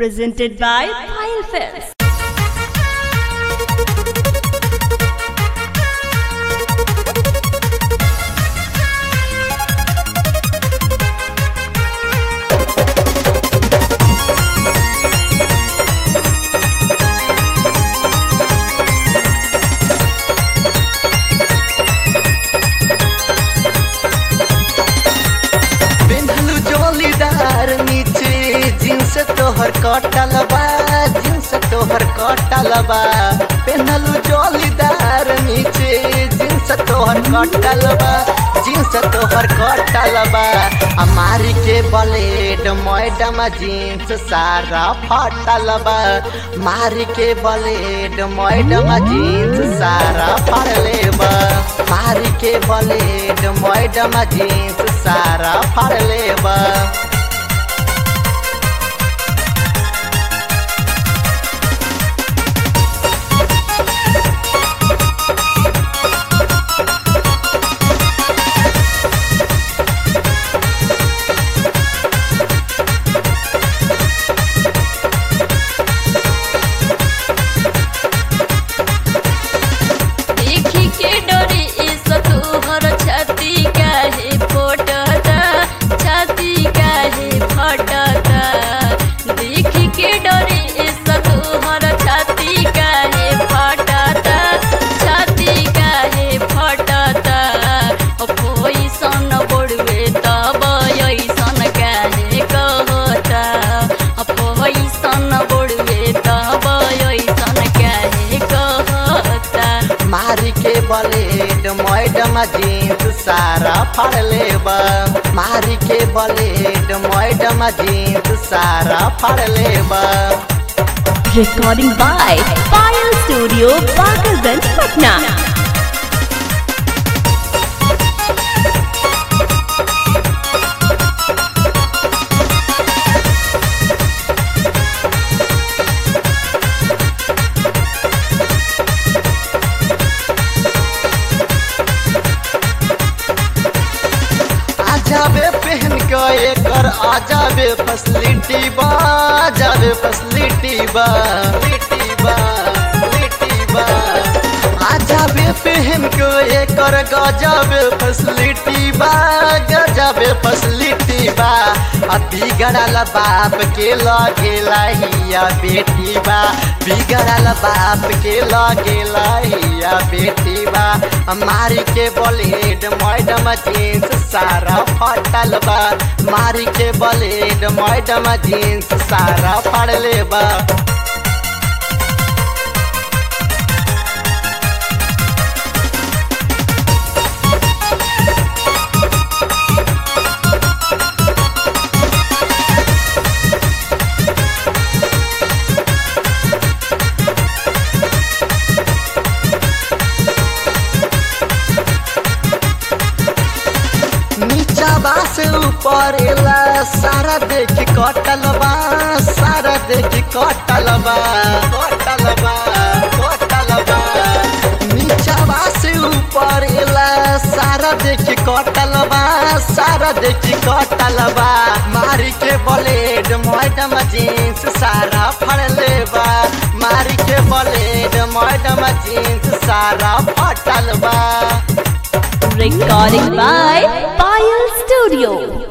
Presented by Pile Films. पेन्हलू जोलीदार नीचे jeans तोहर कटल बा जींस तोहर कटल बा पेन्हलू जोलीदार नीचे जींस तोहर कटल बा जींस तोहर कटल बा हमारी के ब्लेड मैडम जींस सारा फटल बा मारी के ब्लेड मैडम जींस सारा फड़ले बा मारी के ब्लेड मैडम जींस सारा फड़ले बा देखी के डरे इस तोहर छाती काहे फोटता छाती काहे फटता देखी के डरे इस तोहर छाती काहे फटता छाती काहे फटता पैसन बोड़वे तब ऐसन काहे कहता पैसन बोड़वे तब ऐसन काहे कहता मारी के ब्लेड मैडम जींस सारा फड़ले बा मारी के ब्लेड मैडम जींस सारा फड़ले बा Recording by Pile Studio, Bakarganj, Patna. आजाबे पहन के एकर आजाबे फैसिलिटी बा आजाबे फैसिलिटी बा लिटी बा लिटी बा आजाबे पहन के एकर गजाबे फैसिलिटी बा गजाबे फैसिलिटी बा आ बिगड़ल बाप के लगे लहिया बेटी बा बिगड़ल बाप के लगे लहिया बेटी बा मारी के ब्लेड मैडम जींस सारा फटल बा मारी के ब्लेड मैडम जींस सारा फड़ले बा नीचा बा से ऊपर एला सारा देख कटल बा सारा देख कटल बा कटल बा कटल बा नीचा बा से ऊपर एला सारा देख कटल बा सारा देख कटल बा मारी के ब्लेड मैडम जींस सारा फड़ले बा मारी के ब्लेड मैडम जींस सारा फटल बा Recording by Pile Studio.